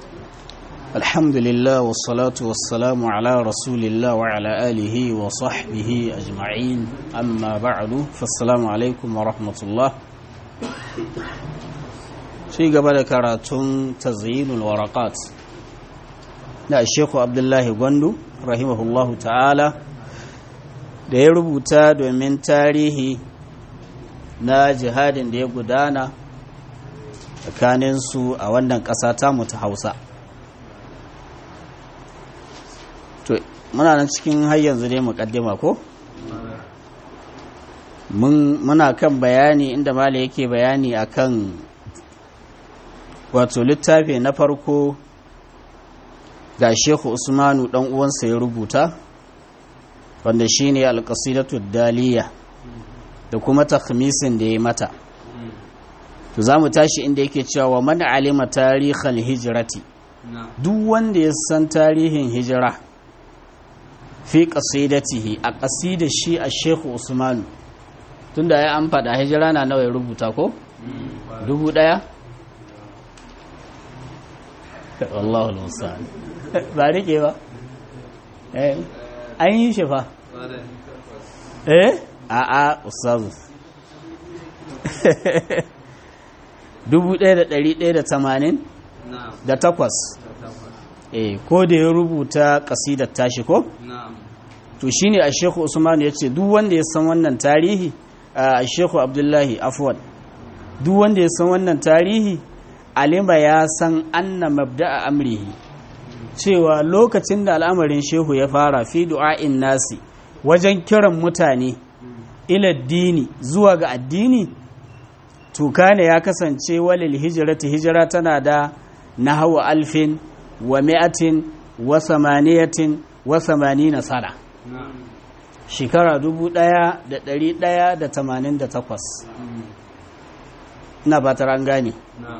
الحمد لله والصلاة والسلام على رسول الله وعلى آله وصحبه أجمعين أما بعد فالسلام عليكم ورحمة الله في قبل كراتون تزيين الورقات لا الشيخ عبد الله غندو رحمه الله تعالى da ya rubuta domin tarihi na jihadin da ya gudana tsakaninsu a wannan ƙasa tamu ta hausa to muna nan cikin har yanzu dai muƙaddima ko muna kan bayani inda mala yake bayani akan wato littafi na farko da shehu usmanu dan uwansa ya rubuta wanda shine alƙasidatu daliya da kuma takhmisin da ya mata to za mu tashi inda yake cewa wa man alima tarihal hijrati duk wanda ya san tarihin hijira fi qasidatihi a qasidar shi a Sheikh Usman tunda ya an fada hijira na nawa ya rubuta ko dubu daya wallahu almusta'an ba rike ba eh an yi shi fa eh a a ustazu 1180 da takwas eh ko da ya rubuta kasidar tashi ko to shine a shekhu usman ya ce duk wanda ya san wannan tarihi a shekhu abdullahi afwan duk wanda ya san wannan tarihi alima ya san anna mabda'a amrihi cewa lokacin da al'amarin shehu ya fara fi du'a'in nasi wajen kiran mutane ila dini zuwa ga addini tuka ne ya kasance walil hijirati hijira tana da nahawa alfin wa mi'atin wa samaniyatin wa samanina sana shekara dubu ɗaya da ɗari ɗaya da tamanin da takwas ina ba an gane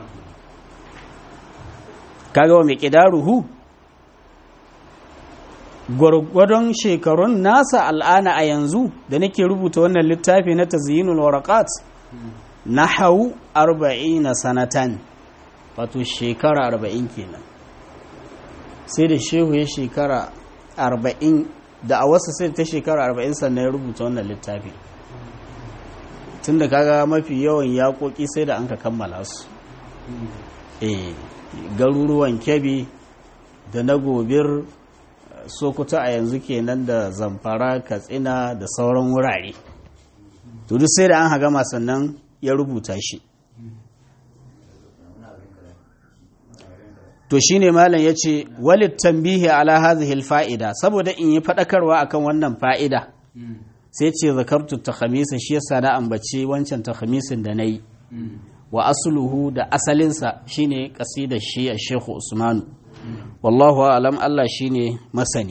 kaga wa mai ƙidaruhu gwargwadon shekarun nasa al'ana a yanzu da nake rubuta wannan littafi na tazyinul waraqat na hau arba'in sanatan wato shekara arba'in kenan sai da shehu ya shekara arba'in da a wasu sai ta shekara arba'in sannan ya rubuta wannan littafi tun da kaga mafi yawan yaƙoƙi sai da an ka kammala su e garuruwan kebi da na gobir sokoto a yanzu kenan da zamfara katsina da sauran wurare to duk sai da an hagama sannan ya rubuta shi to shine malam yace walit tambihi ala hadhihi fa'ida saboda in yi fadakarwa akan wannan fa'ida sai ce zakartu takhamisa shi yasa na ambaci wancan takhamisin da nayi wa asluhu da asalinsa shine qasidar shi a Sheikh Usmanu wallahu a'lam Allah shine masani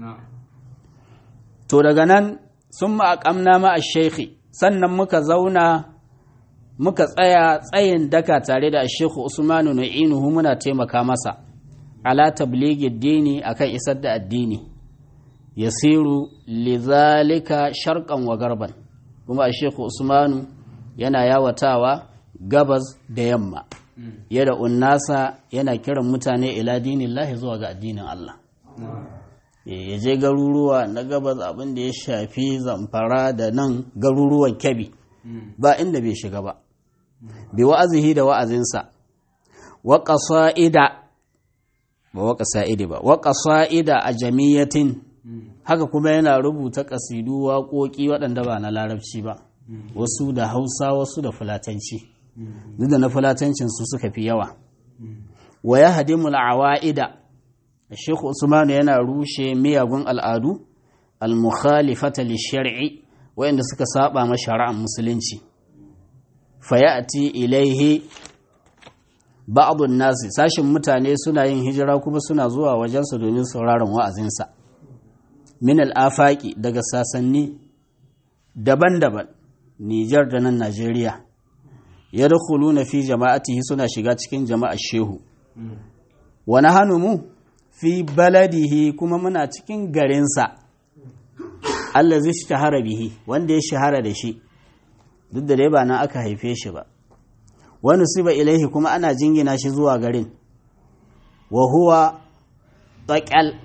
to daga nan summa aqamna ma ash-shaykh sannan muka zauna muka tsaya tsayin daka tare da Sheikh Usmanu Na'inuhu muna taimaka masa ala tablighi dini akan isar da addini yasiru lidhalika sharqan wa garban kuma Sheikh Usmanu yana yawatawa gabas da yamma yada unnasa yana kiran mutane ila dinillahi zuwa ga addinin Allah ya je garuruwa na gabas abin da ya shafi zamfara da nan garuruwan kebi ba inda bai shiga ba bi wa'azihi da wa'azinsa wa qasa'ida ba wa qasa'idi ba wa qasa'ida a jamiyatin haka kuma yana rubuta kasidu waƙoƙi waɗanda ba na larabci ba wasu da hausa wasu da fulatanci duk da na fulatancin su suka fi yawa wa ya hadimul awa'ida Sheikh Usman yana rushe miyagun al'adu al-mukhalifata li-shar'i wayanda suka saba ma shari'ar musulunci fayati ilaihi ba'dun nasi sashin mutane suna yin hijira kuma suna zuwa wajensa domin sauraron wa'azinsa min al-afaqi daga sasanni daban-daban Nijar da nan Najeriya yadkhuluna fi jama'atihi suna shiga cikin jama'ar shehu wa nahanu mu fi baladihi kuma muna cikin garinsa Allah zai shahara bihi wanda ya shahara da shi duk da dai ba nan aka haife shi ba wani siba ilaihi kuma ana jingina shi zuwa garin wa huwa taƙal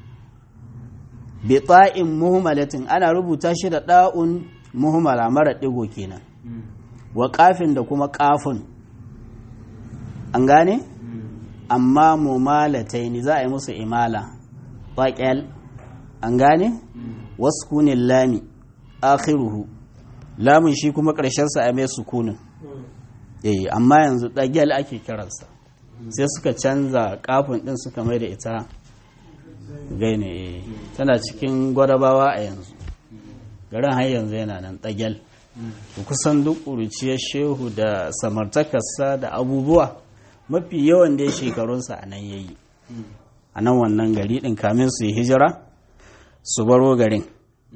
bi ta'in muhimmalatin ana rubuta shi da ɗa'un muhimmala mara ɗigo kenan wa ƙafin da kuma ƙafin an gane amma mumalatai ne za a yi musu imala taƙal an gane waskunin lami akhiruhu lamun shi kuma ƙarshensa a mai sukunin eh amma yanzu ɗagyal ake kiransa sai suka canza kafin ɗin suka mai da ita gaine tana cikin gwadabawa a yanzu garin har yanzu yana nan ɗagyal kusan duk ƙuruciyar shehu da samartakarsa da abubuwa mafi yawan da ya shekarunsa a nan yayi a nan wannan gari ɗin kamin su yi hijira su baro garin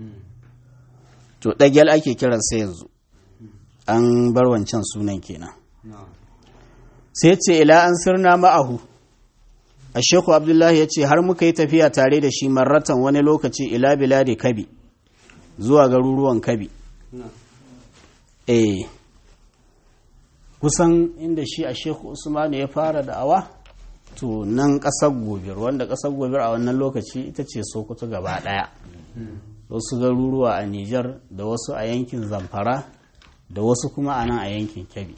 to ɗagyal ake kiransa yanzu an bar wancan sunan kenan sai ce ila an sirna ma'ahu a sheku abdullahi ya ce har muka yi tafiya tare da shi marratan wani lokaci ila biladi kabi zuwa garuruwan kabi eh kusan inda shi a sheku usmanu ya fara da'awa to nan ƙasar gobir wanda ƙasar gobir a wannan lokaci ita ce sokoto gaba ɗaya wasu garuruwa a nijar da wasu a yankin zamfara da wasu kuma a nan a yankin kebbi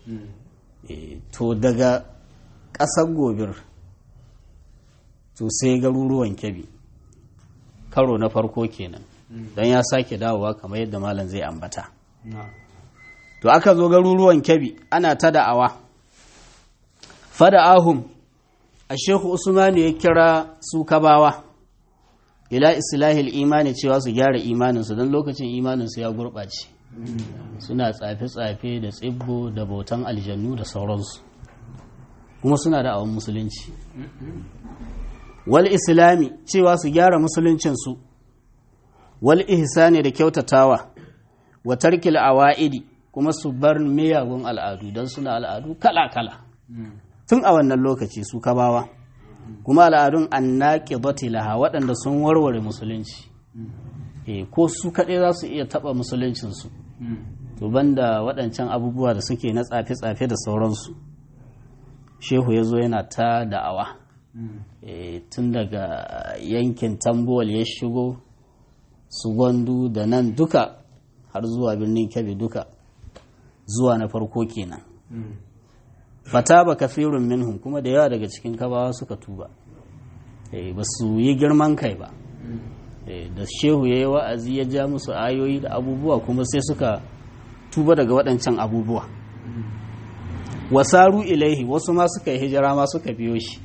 to daga ƙasar gobir to sai garuruwan kebbi karo na farko kenan don ya sake dawowa kamar yadda malam zai ambata to aka zo garuruwan kebbi ana ta da'awa fada ahum a shehu usmanu ya kira su kabawa ila islahil imani cewa su gyara imaninsu don lokacin imaninsu ya gurɓace suna tsafe-tsafe da tsibbo da bautan aljannu da sauransu kuma suna da awon musulunci wal islami cewa su gyara musuluncinsu wal ihsani da kyautatawa wa tarkil awa'idi kuma su bar miyagun al'adu don suna al'adu kala-kala tun a wannan lokaci su kabawa kuma al'adun annaqidati laha waɗanda sun warware musulunci ko su kaɗai za su iya taɓa musuluncinsu to banda waɗancan abubuwa da suke na tsafe-tsafe da sauransu shehu ya zo yana ta da'awa tun daga yankin tambuwal ya shigo su gwandu da nan duka har zuwa birnin kebbi duka zuwa na farko kenan fata ba kafirun minhum kuma da yawa daga cikin kabawa suka tuba ba su yi girman kai ba da shehu ya yi wa'azi ya ja musu ayoyi da abubuwa kuma sai suka tuba daga waɗancan abubuwa wasaru ilaihi wasu ma suka yi hijira ma suka biyo shi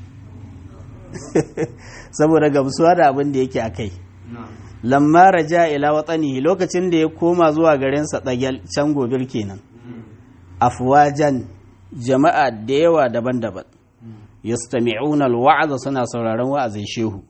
saboda gamsuwa da abin da yake a kai lamma raja ila watsanihi lokacin da ya koma zuwa garinsa ɗagyal can gobir kenan afwajan jama'a da yawa daban-daban yastami'una alwa'aza suna sauraron wa'azin shehu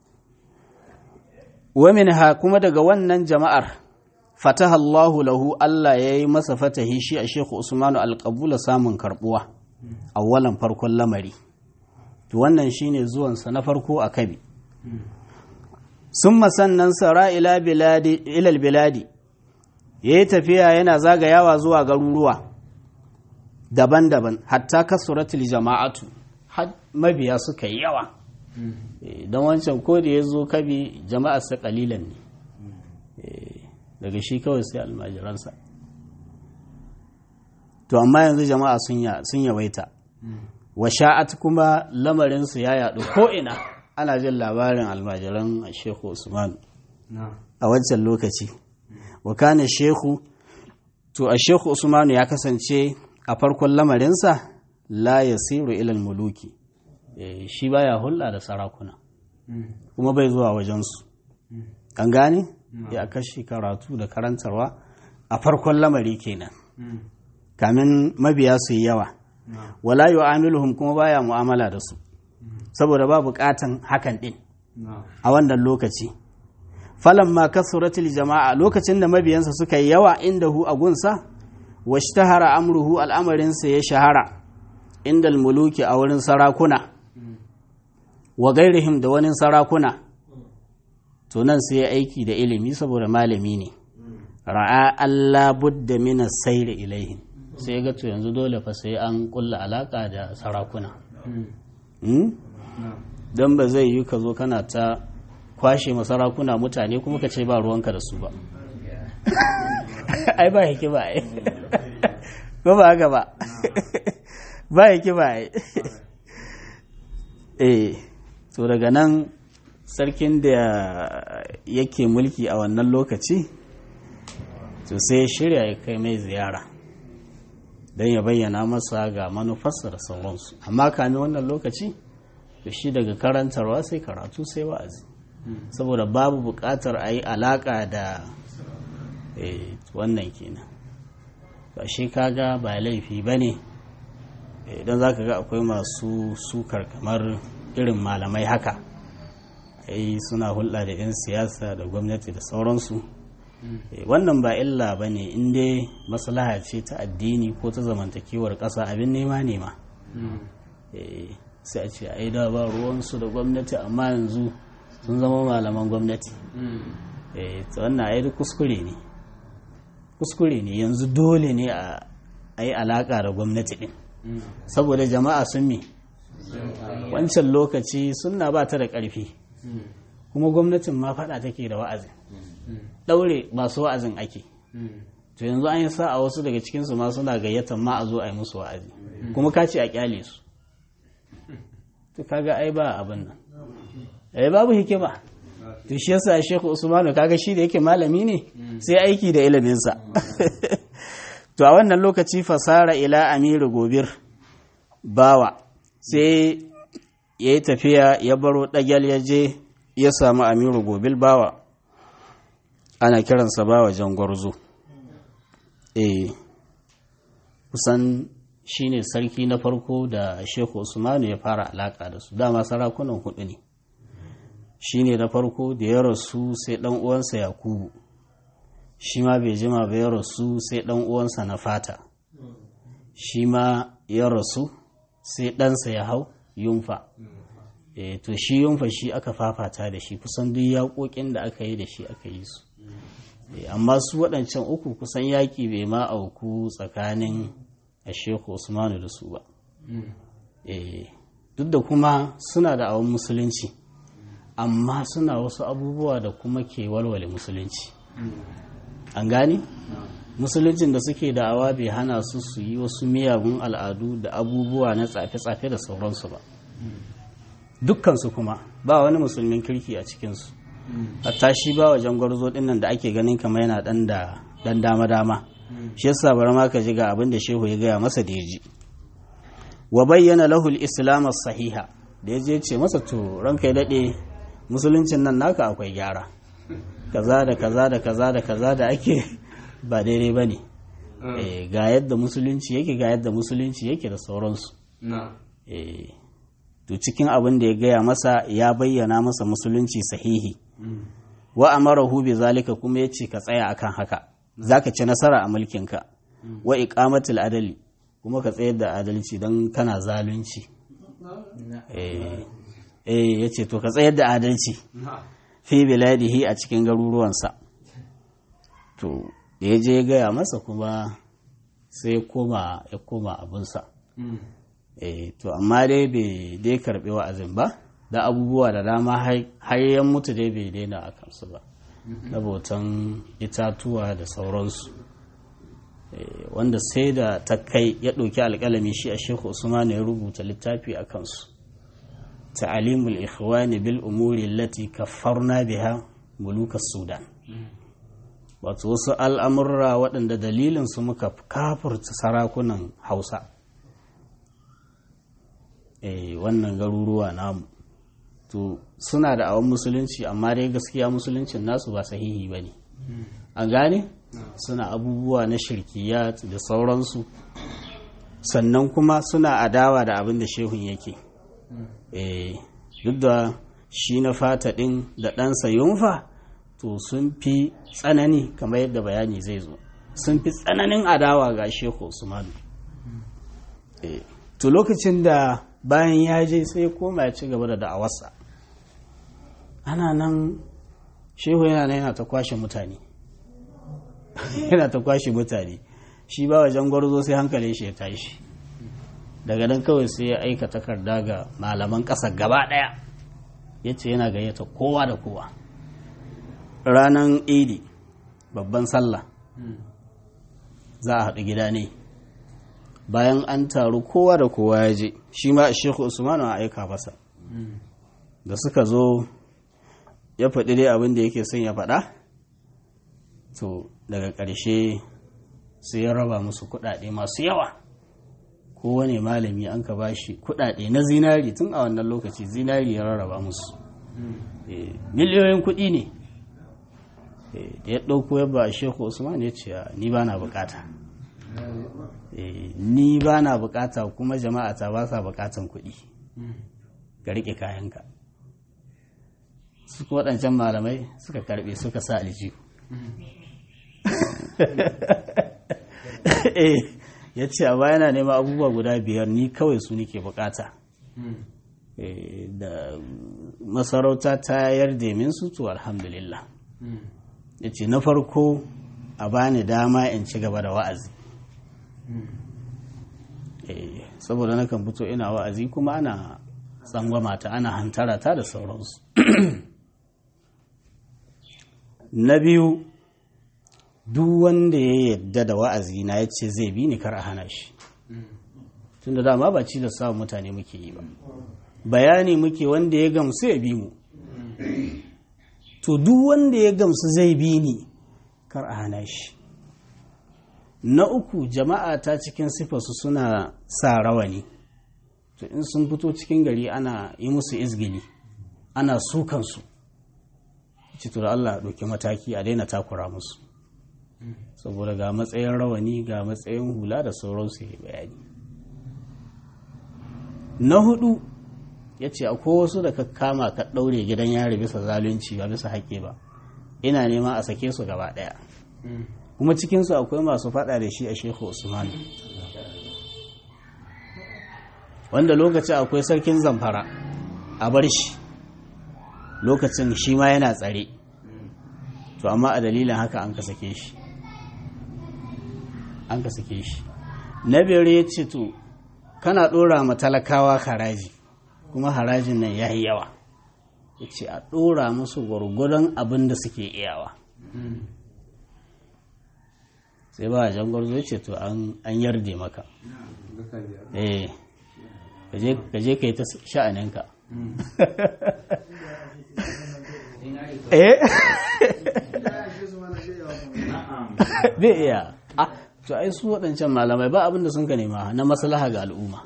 ha kuma daga wannan jama'ar fataha Allahu lahu Allah ya yi masa fatahi shi a Shehu Usmanu alƙabula samun karɓuwa awwalan farkon lamari to wannan shine zuwansa na farko a kabi sun sannan sara ila ilal biladi ya yi tafiya yana zagayawa zuwa garuruwa daban-daban hatta kasuratul jama'atu mabiya suka yi yawa don wancan ko da ya zo kabi jama'ar sa kalilan ne daga shi kawai sai almajiransa to amma yanzu jama'a sun yawaita wa sha'at kuma lamarinsu ya yaɗu ko'ina ana jin labarin almajiran shehu usman a wancan lokaci wa kana shehu to a shehu usman ya kasance a farkon lamarinsa la yasiru ilal muluki shi baya hulɗa da sarakuna kuma bai zuwa wajensu an gane ya kashi karatu da karantarwa a farkon lamari kenan kamin mabiya su yi yawa wala yu'amiluhum kuma baya mu'amala da su saboda ba bukatan hakan din a wannan lokaci falamma kasuratul jama'a lokacin da mabiyansa suka yi yawa inda hu a gunsa washtahara amruhu al'amarinsa ya shahara inda muluki a wurin sarakuna wa gairihim da wani sarakuna to nan sai ya aiki da ilimi saboda malami ne ra'a Allah budda min sayri ilaihim sai ga to yanzu dole fa sai an kulla alaka da sarakuna don ba zai yi ka zo kana ta kwashe masarakuna mutane kuma ka ce ba ruwanka da su ba ai ba hikima ai ko ba haka ba ba hikima ai eh to daga nan sarkin da yake mulki a wannan lokaci to sai shirya ya kai mai ziyara don ya bayyana masa ga manufarsa da sauransu amma kame wannan lokaci to shi daga karantarwa sai karatu sai wa'azi saboda babu buƙatar a yi alaƙa da wannan kenan ba shi kaga ba laifi ba ne idan za ka ga akwai masu sukar kamar irin malamai haka ai suna hulɗa da 'yan siyasa da gwamnati da sauransu wannan ba illa ba ne inda maslaha ce ta addini ko ta zamantakewar ƙasa abin nema nema sai a ce ai da ba ruwansu da gwamnati amma yanzu sun zama malaman gwamnati wannan ai duk kuskure ne kuskure ne yanzu dole ne a yi alaƙa da gwamnati ɗin saboda jama'a sun mi wancan lokaci suna ba ta da ƙarfi kuma gwamnatin ma faɗa take da wa'azin ɗaure masu wa'azin ake to yanzu an yi sa a wasu daga cikinsu ma suna gayyatar ma a zo a yi musu wa'azi kuma ka ce a kyale su to kaga ai ba abin nan ai babu hikima to shi yasa Sheikh Usmanu kaga shi da yake malami ne sai aiki da iliminsa to a wannan lokaci fasara ila Amiru Gobir bawa sai ya yi tafiya ya baro ɗagyal ya je ya samu Amiru Gobil bawa ana kiransa bawa jangwarzo eh kusan shine sarki na farko da Sheikh Usmanu ya fara alaka da su dama sarakunan hudu ne shine na farko da ya rasu sai dan uwansa Yakubu shi ma bai jima ba ya rasu sai dan uwansa na fata shi ma ya rasu sai ɗansa ya hau yunfa e, to shi yunfa shi aka fafata da shi kusan duk yaƙoƙin da aka yi da shi aka yi su e, amma su waɗancan uku kusan yaƙi bai ma auku tsakanin a sheku usmanu da su ba e, duk da kuma suna da awon musulunci amma suna wasu abubuwa da kuma ke walwale musulunci an gani musuluncin da suke da'awa bai hana su su yi wasu miyagun al'adu da abubuwa na tsafe-tsafe da sauransu ba dukkansu kuma ba wani musulmin kirki a cikinsu hatta shi ba wajen gwarzo dinnan da ake ganin kama yana dan da dan dama-dama shi yasa bari ma ka ji ga abin da shehu ya gaya masa da ya ji wa bayyana lahul islam sahiha da ya je ce masa to ranka ya dade musuluncin nan naka akwai gyara kaza da kaza da kaza da kaza da ake ba daidai ba ne ga yadda musulunci yake ga yadda musulunci yake da sauransu to cikin abin da ya gaya masa ya bayyana masa musulunci sahihi wa amarahu bi zalika kuma ya ce ka tsaya akan haka zaka ci nasara a mulkinka wa iqamatul adali kuma ka tsayar da adalci don kana zalunci eh ya ce to ka tsayar da adalci fi biladihi a cikin garuruwansa to da ya je gaya masa kuma sai ya koma ya koma abinsa eh to amma dai bai dai karbi wa'azin ba da abubuwa da dama har yan mutu dai bai daina a kansu ba na bautan itatuwa da sauransu wanda sai da ta kai ya ɗauki alƙalami shi a shekhu usman ya rubuta littafi a kansu ta'alimul ikhwani bil umuri allati kaffarna biha mulukas sudan wato wasu al'amurra waɗanda dalilinsu muka kafurta sarakunan hausa e, wannan garuruwa namu to suna da awon musulunci amma dai gaskiya musuluncin nasu ba sahihi ba ne an gane suna abubuwa na shirkiya da sauransu sannan kuma suna adawa da abin da shehun yake e, duk da shi na fata ɗin da ɗansa yunfa to sun fi tsanani kamar yadda bayani zai zo sun fi tsananin adawa ga shehu usmanu to lokacin da bayan ya je sai koma ya ci gaba da da'awarsa ana nan shehu yana nan yana ta kwashe mutane yana ta kwashe mutane shi ba wajen gwarzo sai hankalin shi ya tashi daga nan kawai sai ya aika takarda ga malaman ƙasa gaba ɗaya ya ce yana gayyata kowa da kowa ranar idi babban sallah za a haɗu gida ne bayan an taru kowa da kowa ya je shi ma shehu usmanu a aika masa da suka zo ya faɗi dai abin da yake son ya faɗa to daga ƙarshe sai ya raba musu kuɗaɗe masu yawa kowane malami an ka bashi kuɗaɗe na zinari tun a wannan lokaci zinari ya rarraba musu miliyoyin kuɗi ne da ya ɗauko ya ba shehu usman ya ce ni ba na bukata ni ba na bukata kuma jama'a ta ba sa bukatan kuɗi ga riƙe kayanka su waɗancan malamai suka karɓe suka sa aljihu ya ce a yana neman abubuwa guda biyar ni kawai su nike bukata da masarauta ta yarda min su to alhamdulillah ya ce na farko a bani dama in ci gaba da wa'azi saboda na kan fito ina wa'azi kuma ana tsangwama ta ana hantara ta da sauransu na biyu duk wanda ya yadda da wa'azi na ya ce zai bi ni kar a hana shi tun da dama ba ci da sa mutane muke yi ba bayani muke wanda ya gamsu ya bi mu to duk wanda ya gamsu zai bi ni kar a hana shi na uku jama'a ta cikin sifarsu suna sa rawani to in sun fito cikin gari ana yi musu izgili ana sukansu citur Allah ɗauki mataki a daina takura musu saboda ga matsayin rawani ga matsayin hula da sauransu ya bayani na hudu ya ce akwai wasu da ka kama ka ɗaure gidan yari bisa zalunci ba bisa haƙƙi ba ina nema a sake su gaba ɗaya kuma cikinsu akwai masu faɗa da shi a shehu usman wanda lokacin akwai sarkin zamfara a bar shi lokacin shi ma yana tsare to amma a dalilin haka an ka sake shi an ka sake shi na biyar ya ce to kana ɗora ma talakawa haraji kuma harajin nan ya yi yawa ya ce a ɗora musu gwargwadon abin da suke iyawa sai ba a jangwarzo ya ce to an yarde maka eh ka je ka yi ta sha'aninka eh bai iya a to ai su waɗancan malamai ba abin da sun ka nema na maslaha ga al'umma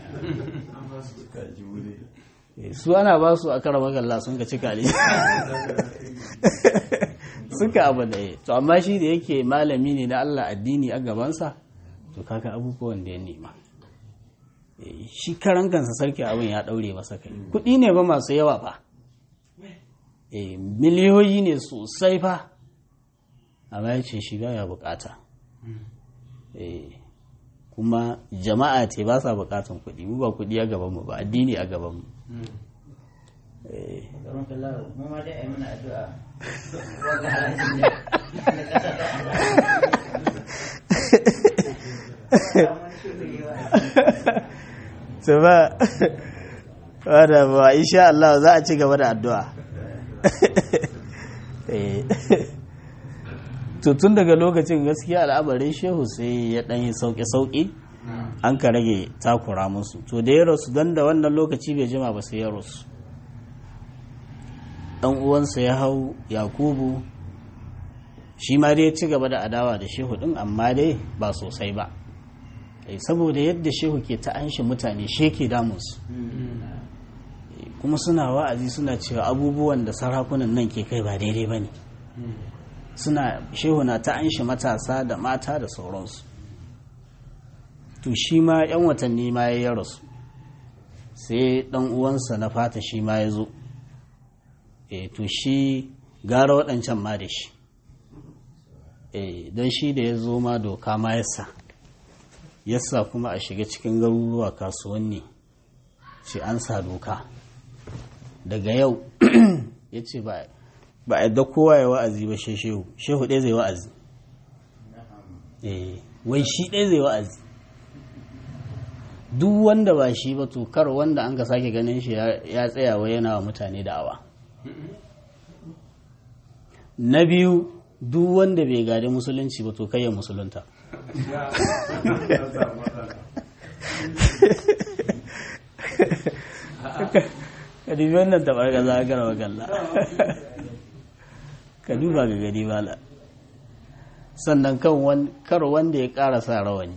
su ana ba su a kara magalla sun ka cika ne suka abu da to amma shi da yake malami ne na Allah addini a gabansa to kaka abubuwan da ya nema shi karan kansa sarki abin ya daure masa kai kuɗi ne ba masu yawa fa miliyoyi ne sosai fa amma ya ce shi baya bukata kuma jama'a ce ba sa bukatan kuɗi mu ba kuɗi a gabanmu ba addini a gabanmu su ba wadda ba insha Allah za a ci gaba da addu'a to tun daga lokacin gaskiya al'amarin shehu sai ya ɗanyi sauƙi-sauƙi an ka rage takura musu to da ya rasu don da wannan lokaci bai jima ba sai ya rasu ɗan uwansa ya hau yakubu shi ma dai ci gaba da adawa da shehu ɗin amma dai ba sosai ba saboda yadda shehu ke ta anshi mutane shi ke damunsu kuma suna wa'azi suna cewa abubuwan da sarakunan nan ke kai ba daidai ba ne suna shehu na ta anshi matasa da mata da sauransu to shi ma 'yan watanni ma ya rasu sai ɗan uwansa na fata shi ma ya zo e to shi gara waɗancan ma da shi e don shi da ya zo ma doka ma yasa yasa kuma a shiga cikin garuruwa kasuwanni ce an sa doka daga yau ya ce ba a yadda kowa ya wa'azi ba shi shehu shehu ɗaya zai wa'azi wai shi ɗaya zai wa'azi duk wanda ba shi ba to kar wanda an ka sake ganin shi ya tsaya wa yana wa mutane da'awa na biyu duk wanda bai gadi musulunci ba to kai ya musulunta ka dubi wannan tabar ga za ka rawa galla ka duba ga gani mala sannan kar wanda ya ƙara sa rawani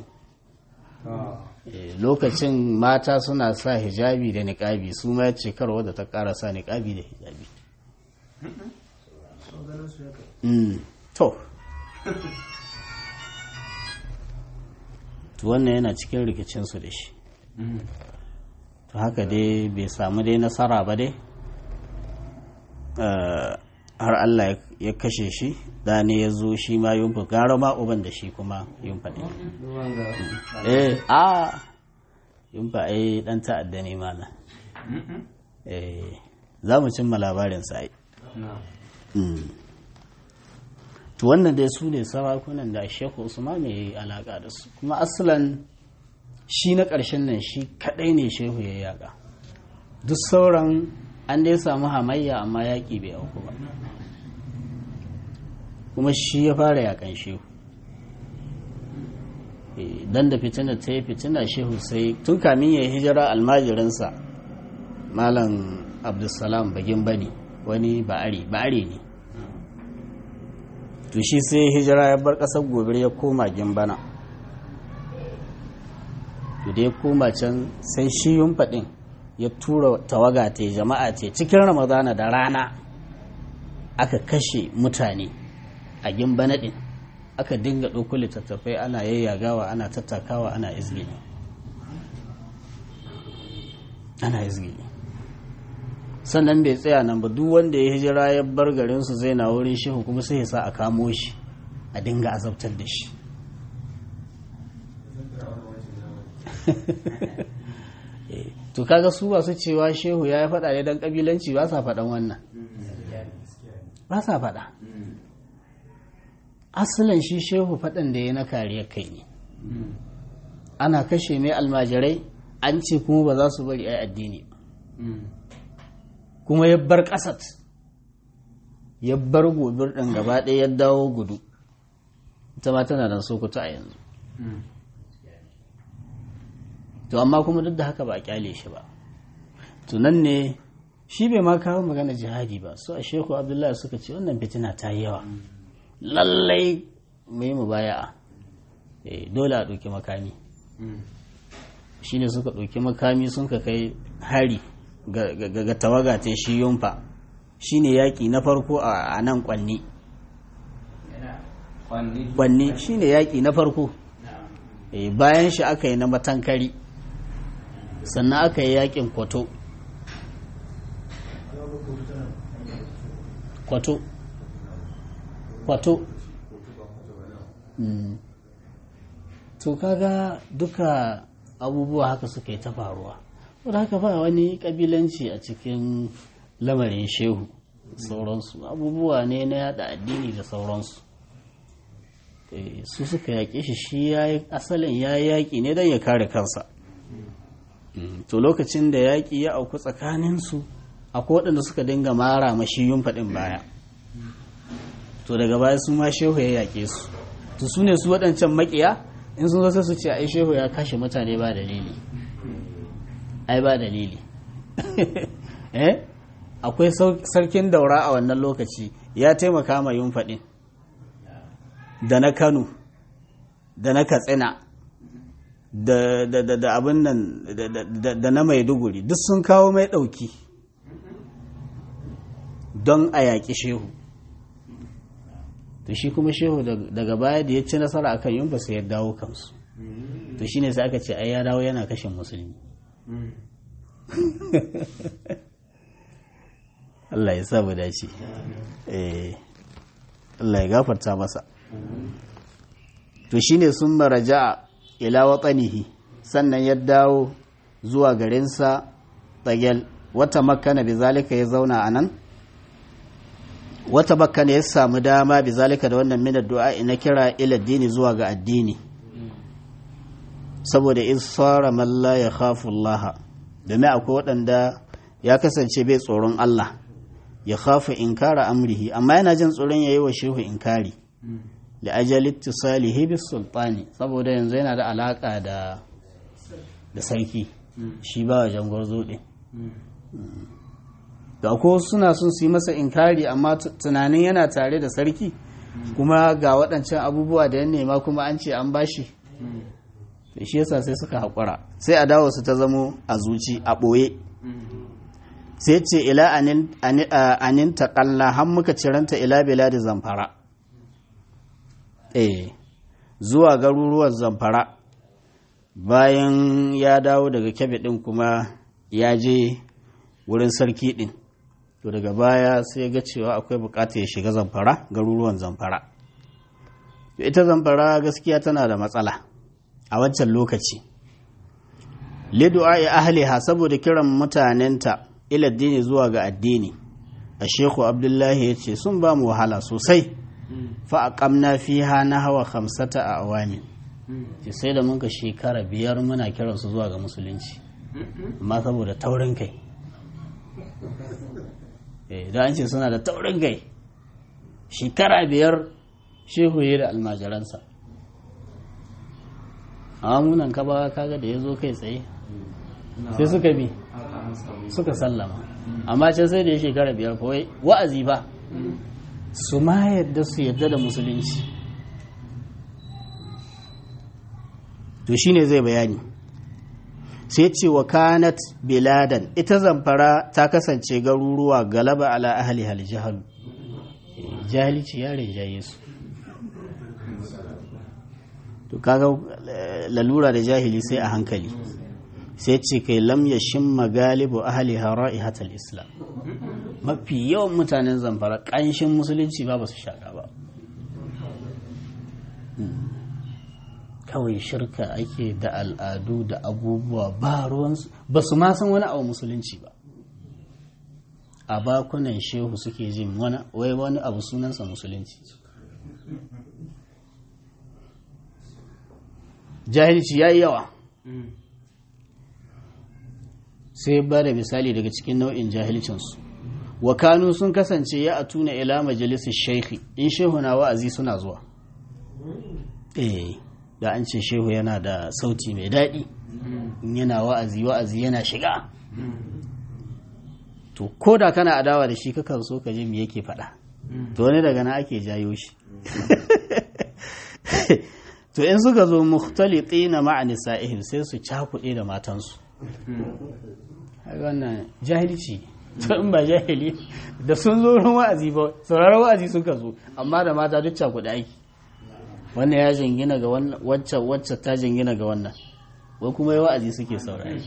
lokacin mata suna sa hijabi da niƙabi su ma ce kar wadda ta ƙara sa niƙabi da hijabi to to wannan yana cikin rikicinsu da shi to haka dai bai samu dai nasara ba dai har Allah ya kashe shi da ne ya zo shi ma yunfa gara ma uban da shi kuma yunfa ne eh a yunfa ai dan ta'adda ne mana eh za mu cimma labarin sa to wannan dai su ne sarakunan da Sheikh Usman ya yi alaka da su kuma asalan shi na ƙarshen nan shi kaɗai ne shehu ya yaƙa duk sauran an dai samu hamayya amma yaƙi bai auku ba kuma shi ya fara yaƙan shehu dan da fitina ta yi fitina shehu sai tun kamin ya hijira almajirinsa malam abdulsalam bagin bane wani ba'ari ba'ari ne to shi sai hijira ya bar ƙasar gobe ya koma gimbana to da ya koma can sai shi faɗin ya tura tawaga ta jama'a ce cikin ramadana da rana aka kashe mutane a gimbana ɗin aka dinga ɗauko littattafai ana yayyagawa ana tattakawa ana izgili ana izgili sannan bai tsaya nan ba duk wanda ya hijira ya bar garinsu zai na wurin shehu kuma sai ya sa a kamo shi a dinga azabtar da shi to kaga su ba su cewa shehu ya yi faɗa ne don ƙabilanci ba sa faɗan wannan ba sa faɗa asalin shi shehu faɗan da ya na kariyar kai ne ana kashe mai almajirai an ce kuma ba za su bari ai addini ba kuma ya bar ƙasat ya bar gobir ɗin gaba ɗaya ya dawo gudu ita ma tana nan sokoto a yanzu to amma kuma duk da haka ba a kyale shi ba to nan ne shi bai ma kawo magana jihadi ba su a sheku abdullahi suka ce wannan fitina ta yi yawa lallai mai mu baya dole a ɗauki makami shi ne suka ɗauki makami sun ka kai hari ga tawaga ta shi yunfa shi ne yaƙi na farko a nan kwanni kwanni shi ne yaƙi na farko bayan shi aka yi na matankari sannan aka yi yaƙin kwato kwato kwato to kaga duka abubuwa haka suka yi ta faruwa wadda haka ba wani kabilanci a cikin lamarin shehu sauransu abubuwa ne na yada addini da sauransu su suka yaƙe shi shi ya yi asalin ya yi yaƙi ne don ya kare kansa to lokacin da yaƙi ya auku tsakaninsu akwai waɗanda suka dinga mara mashi yun faɗin baya to daga baya su ma shehu ya yaƙe su to su ne su waɗancan maƙiya in sun zo su ce ai shehu ya kashe mutane ba dalili ai ba dalili eh akwai sarkin daura a wannan lokaci ya taimaka ma yun faɗin da na kano da na katsina da abin nan da na maiduguri duk sun kawo mai ɗauki don a yaƙi shehu to shi kuma shehu daga baya da ya ci nasara akan yunfa sai ya dawo kansu to shine sai aka ce ai ya dawo yana kashin musulmi Allah ya sa mu dace eh Allah ya gafarta masa to shine sun maraja ila watsanihi sannan ya dawo zuwa garinsa tsagel wata makana bi zalika ya zauna a nan wata makana ya samu dama bi zalika da wannan minar du'a na kira ila dini zuwa ga addini saboda isfara malla ya khafu Allah domin akwai waɗanda ya kasance bai tsoron Allah ya khafu inkara amrihi amma yana jin tsoron yayi wa shehu inkari da ajali ittisalihi bis sultani saboda yanzu yana da alaka da da sarki shi ba wajen gwarzo din da ko suna sun su yi masa inkari amma tunanin yana tare da sarki kuma ga waɗancan abubuwa da ya nema kuma an ce an bashi shi yasa sai suka haƙura sai a dawo su ta zamo a zuci a ɓoye sai ce ila anin taƙalla har muka ciranta ila da zamfara eh zuwa garuruwan zamfara bayan ya dawo daga kebe ɗin kuma ya je wurin sarki ɗin to daga baya sai ga cewa akwai bukatar ya shiga zamfara garuruwan zamfara ita zamfara gaskiya tana da matsala a wancan lokaci lidu'a ahliha saboda kiran mutanenta ila addini zuwa ga addini a sheku abdullahi ya ce sun ba mu wahala sosai fa aqamna fiha hawa khamsata a awami ce sai da muka shekara biyar muna kiransu zuwa ga musulunci amma saboda taurin kai da an ce suna da taurin gai shekara biyar shehu ya da almajiransa a munan kaba kaga da ya zo kai tsaye sai suka bi suka sallama amma can sai da ya shekara biyar kawai wa'azi ba su ma yadda su yadda da musulunci to shine zai bayani sai ce wa kanat biladan ita zamfara ta kasance garuruwa galaba ala ahli hal jahal jahilci ya rinjaye su to kaga lalura da jahili sai a hankali sai ce kai lam ya shimma galibu ahli ra'ihatal islam mafi yawan mutanen zamfara ƙanshin musulunci ba ba su shaƙa ba kawai shirka ake da al'adu da abubuwa ba ruwansu ba su ma san wani abu musulunci ba a bakunan shehu suke jin wai wani abu sunansa musulunci jahilci ya yi yawa sai ba da misali daga cikin nau'in jahilcinsu wa kanu sun kasance ya atuna ila majalisar shehi in shehu na wa'azi suna zuwa eh da an ce shehu yana da sauti mai daɗi in yana wa'azi wa'azi yana shiga to ko da kana adawa da shi kakan so ka ji me yake faɗa to wani daga na ake jayo shi to in suka zo mukhtaliti na ma'a nisa'ihim sai su cakuɗe da matansu wannan jahilci to in ba jahili da sun zo wurin wa'azi ba sauraron wa'azi suka zo amma da mata duk cakuɗe aiki wannan ya jingina ga wacce wacce ta jingina ga wannan wai kuma yi wa'azi suke saurari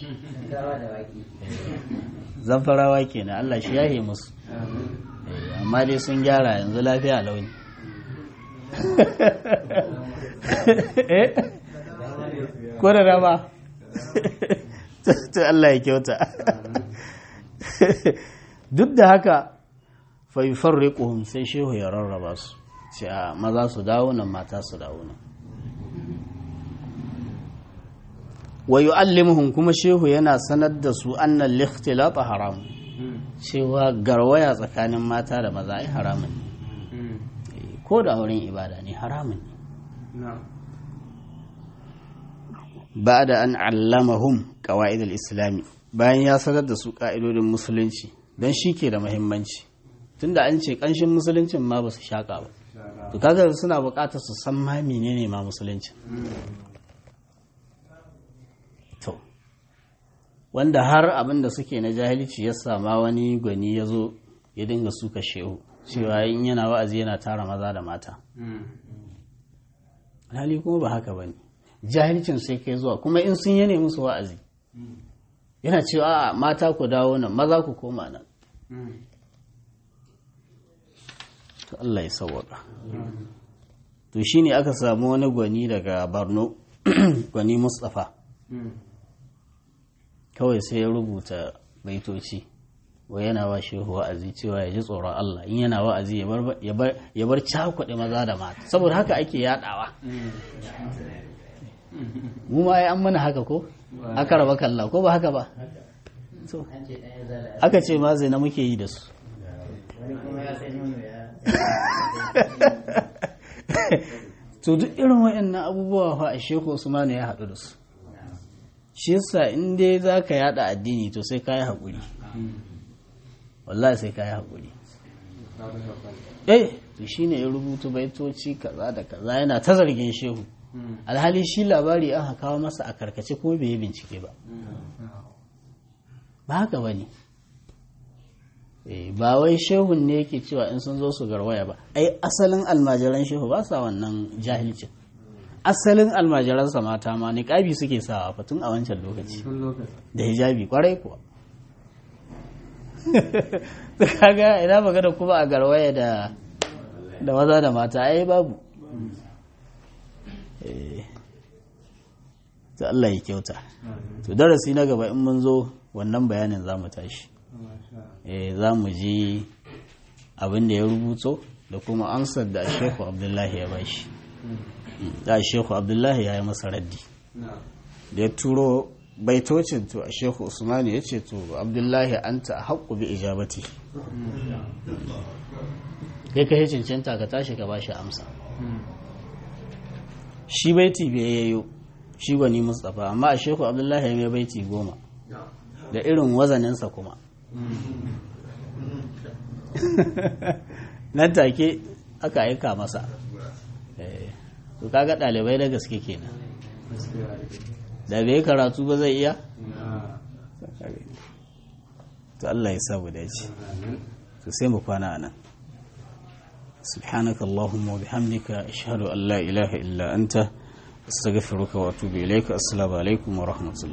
zamfarawa kenan Allah shi yahe musu amma dai sun gyara yanzu lafiya launi ko da rama to Allah ya kyauta duk da haka fa yufarriquhum sai shehu ya rarraba su ce a maza su dawo nan mata su dawo nan wa yu'allimuhum kuma shehu yana sanar da su annal likhtilata haram cewa garwaya tsakanin mata da maza ai haramun ne ko da wurin ibada ne haramun ne ba da an allamahum qawaid al-islami bayan ya sanar da su ka'idodin musulunci don shi ke da muhimmanci tunda an ce kanshin musuluncin ma ba su shaka ba to kaga suna buƙatar su san ma menene ma musulunci to wanda har abin da suke na jahilci ya sama wani gwani ya zo ya dinga suka shehu cewa in yana wa'azi yana tara maza da mata hali kuma ba haka ba ne jahilcin sai kai zuwa kuma in sun yane musu wa'azi yana cewa a mata ku dawo nan maza ku koma nan to Allah ya sauwaka to shine aka samu wani gwani daga Borno gwani Mustapha kawai sai ya rubuta baitoci wa yana wa shehu wa'azi cewa ya ji tsoron Allah in yana wa'azi ya bar cakuɗe maza da mata saboda haka ake yadawa mu ma ai an mana haka ko aka raba kalla ko ba haka ba to aka ce ma zai na muke yi da su to duk irin waɗannan abubuwa fa a sheku usmanu ya haɗu da su shi yasa in dai za ka yada addini to sai ka yi haƙuri wallahi sai ka yi haƙuri eh to shi ne ya rubutu baitoci kaza da kaza yana ta zargin shehu alhali shi labari aka kawo masa a karkace ko bai yi bincike ba ba haka ba ne ba wai shehun ne yake cewa in sun zo su garwaya ba ai asalin almajiran shehu ba sa wannan jahilcin asalin almajiransa mata ma niƙabi suke sawa fa tun a wancan lokaci da hijabi kwarai kuwa kaga ina magana kuma a garwaya da da maza da mata ai babu ta Allah ya kyauta to darasi na gaba in mun zo wannan bayanin za mu tashi za mu ji abin da ya rubuto da kuma ansar da shehu abdullahi ya bashi da shehu abdullahi ya yi masa raddi da ya turo baitocin to a shehu usmani ya ce to abdullahi an ta haƙƙu bi ijabati kai ka cancanta ka tashi ka bashi amsa shi baiti bai yayyo shi gwani mustapha amma a shehu abdullahi ya mai baiti goma da irin wazaninsa kuma nan take aka aika masa to kaga ɗalibai da gaske kenan da bai karatu ba zai iya to Allah ya sabu dace to sai mu kwana nan سبحانك اللهم وبحمدك أشهد أن لا إله إلا أنت أستغفرك وأتوب إليك السلام عليكم ورحمة الله